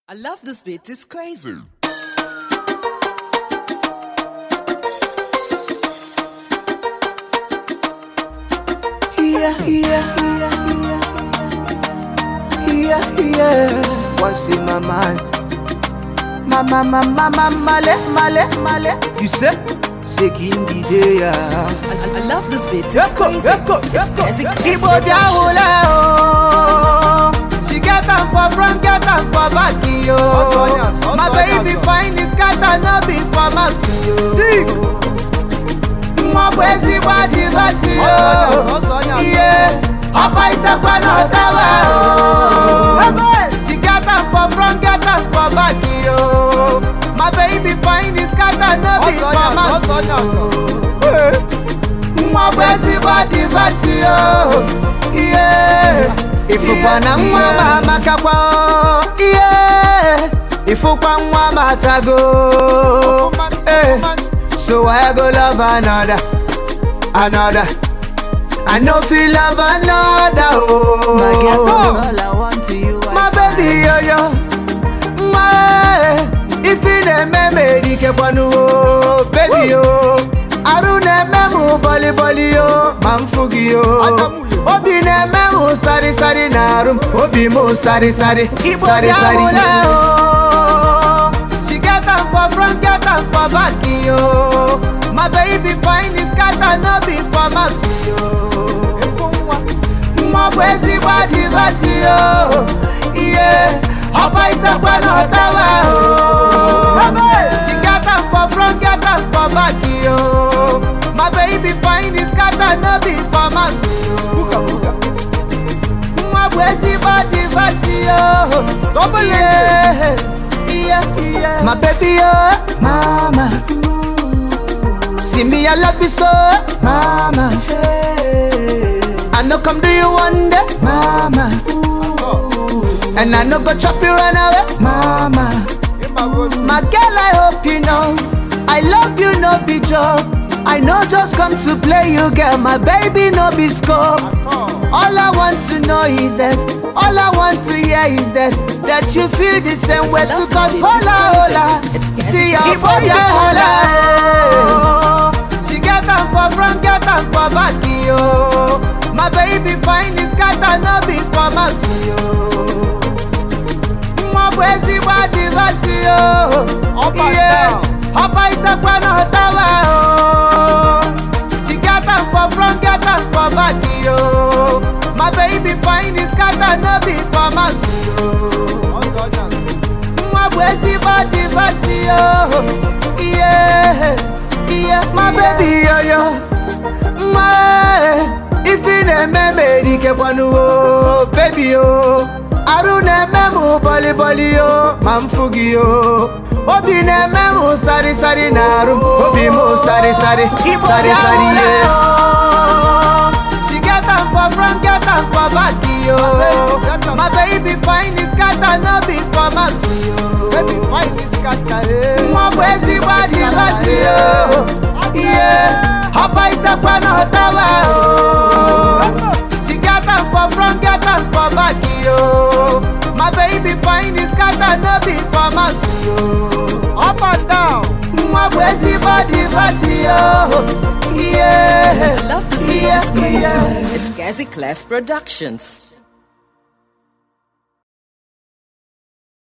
I love this beat, it's crazy. Yeah, yeah, yeah, yeah, yeah, yeah. What's in my mind? Mama, mama, mama, male, male, male. You say? Seeking the day, yeah. I, I- I love this beat, it's Yeko, crazy. yeko, It's yeko. classic Ibo Clef dia hule, Productions. oh. She get am for front, get am for back, yo. My baby fine, this cat no be for mouth, yo. Nwa bụ ezigbo adịbatị yo. Ihe ọba itekwa na ọtawa o. She get am for front, get am for back, yo. My baby fine, this cat no be for mouth, yo. nwa bụ ezigbo adịbatị o ihe ịfụkwa na nwa m amakakwa o ihe ịfụkwa nwa m atago Eh, so I go love another another I no fit love another oh My girl, that's all I want to you. I my find. baby yoyo nwa e, ifi na-eme m erikekwanụ o bebi o arụ na-eme m bọlịbọlị o ma m fụ gị o obi na-eme m sarịsarị na arụ m obi m sarịsarị sarịsarị She get am for front, get am for back, yo. My baby fine is scatter, no be for mouth, yo. nwa bụ ezigbo adịbatị o ihe ọba itekwa na ọtawa o she get am for front get am for back o my baby fine is scatter no be for mouth o nwa bụ ezigbo adịbatị o ihe ihe ihe my baby o mama see me I love you so mama I no come do you one day, mama. And I no go chop you run away, mama. My girl, I hope you know I love you, no be joke. I know just come to play you, girl. My baby, no be scope. All I want to know is that, all I want to hear is that, that you feel the same way too. love Cause this beat, it's hola, hola, crazy. It's crazy. see your Keep body, on hola. She get am for front, get am for back, yo. My baby fine is scatter, no be for mouth, yo. Nwa bụ ezigbo adịbatị yo. Ihe ọba itekwa na ọtawa o. She get am for front, get am for back, yo. My baby fine is scatter, no be for mouth, yo. nwa bụ ezigbo adịbatị yo ihe ihe my baby yoyo nwa e, ifi na-eme m erikekwanụ o bebi o arụ na-eme m bọlịbọlị o ma m fụ gị o obi na-eme m sarịsarị na arụ m obi m sarịsarị sarịsarị ye She get am for front, get am for back, yo. My baby fine is scatter, no be for mouth, yo. Baby fine is scatter, Nwa bụ ezigbo adịbatị, yo. Yeah, ọba itekwa na ọtawa, o. She get am for front, get am for back, yo. My baby fine is scatter, no be for mouth, yo. Up and down. Nwa bụ ezigbo adịbatị, yo. Yeah. I love this beat, Yeah, it's crazy. yeah. It's Gazi Clef Productions.